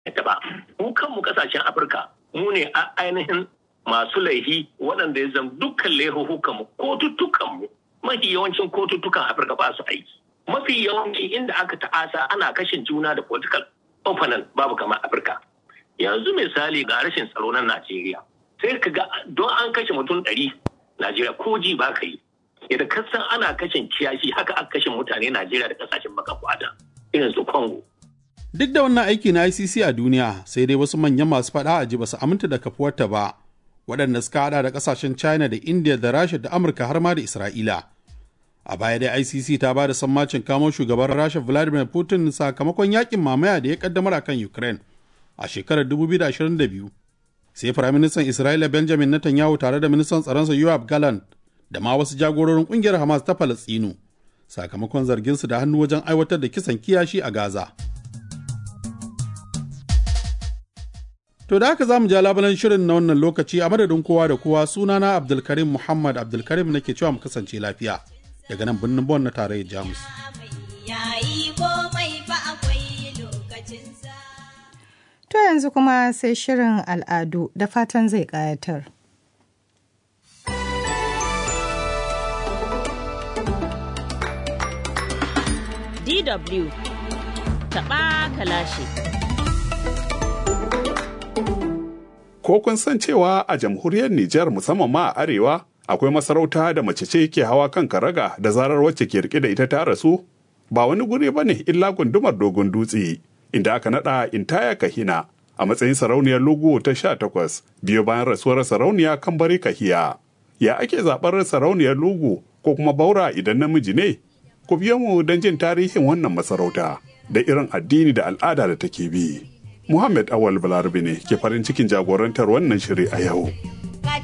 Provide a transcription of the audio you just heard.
ita ba mu kanmu kasashen afirka mu ne a ainihin masu laihi waɗanda ya zama dukkan laihuhukan mu kotuttukan mu mafi yawancin kotuttukan afirka ba su aiki mafi yawanci inda aka ta'asa ana kashin juna da political opponent babu kamar afirka yanzu misali ga rashin tsaro na najeriya sai ka ga don an kashe mutum ɗari najeriya ko ji ba ka yi idan ka san ana kashin kiyashi haka aka kashe mutane najeriya da kasashen baka kwada irin su congo Duk da wannan aiki na ICC a duniya sai dai wasu manyan masu faɗa a ji ba su aminta da kafuwarta ba, waɗanda suka haɗa da ƙasashen China da India da Rasha da Amurka har ma da Isra'ila. A baya dai ICC ta ba da sammacin kamo shugaban Rasha Vladimir Putin sakamakon yakin mamaya da ya kaddamar akan Ukraine a shekarar 2022. Sai Firaministan Isra'ila Benjamin Netanyahu tare da ministan tsaronsa Yoav Gallant da ma wasu jagororin ƙungiyar Hamas ta Falastinu sakamakon zarginsu da hannu wajen aiwatar da kisan kiyashi a Gaza. To da haka za mu ja labalan shirin na wannan lokaci a madadin kowa da kowa sunana Abdulkarim Muhammad Abdulkarim nake cewa mu kasance lafiya daga nan birnin Bon na tarayyar Jamus. To yanzu kuma sai shirin al'adu da fatan zai ƙayatar. DW taɓa kalashi. Ko kun san cewa a jamhuriyar Nijar musamman ma a arewa akwai masarauta da mace ce ke hawa kan karaga da zarar wacce ke rike da ita ta rasu? Ba wani guri ba ne illa gundumar dogon dutse inda aka naɗa intaya kahina a matsayin sarauniyar lugu ta sha takwas biyo bayan rasuwar sarauniya kan bari kahiya. Ya ake zaɓar sarauniyar lugu ko kuma baura idan namiji ne? Ku biyo mu don jin tarihin wannan masarauta da irin addini da al'ada da take bi. Muhammad Awal Balarabe ne ke farin cikin jagorantar wannan shiri a yau.